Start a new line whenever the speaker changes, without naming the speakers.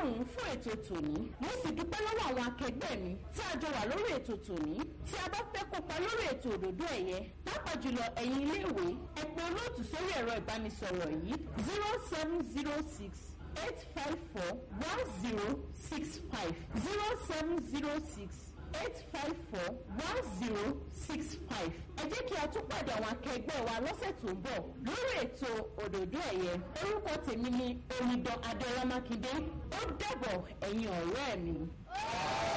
ọlọ́run fún ètò tòní mo sì dúpẹ́ lọ́wọ́ àwọn akẹgbẹ́ mi tí a jọ wà lórí ètò tòní tí a bá fẹ́ kópa lórí ètò òdòdó ẹ̀yẹ pàápàá jùlọ ẹ̀yin iléèwé ẹ pè olóòtú sórí ẹ̀rọ ìbánisọ̀rọ̀ yìí zero seven zero six eight five four one zero six five zero seven zero six eight five four one zero six five. ẹ jẹ́ kí a tún pàdé àwọn akẹgbẹ́ wa lọ́sẹ̀ tó ń bọ̀ lórí ètò òdòdó ẹ̀yẹ orúkọ tèmi ni omidan adéọlá mákindé ó dàbọ̀ ẹ̀yin ọ̀rẹ́ mi.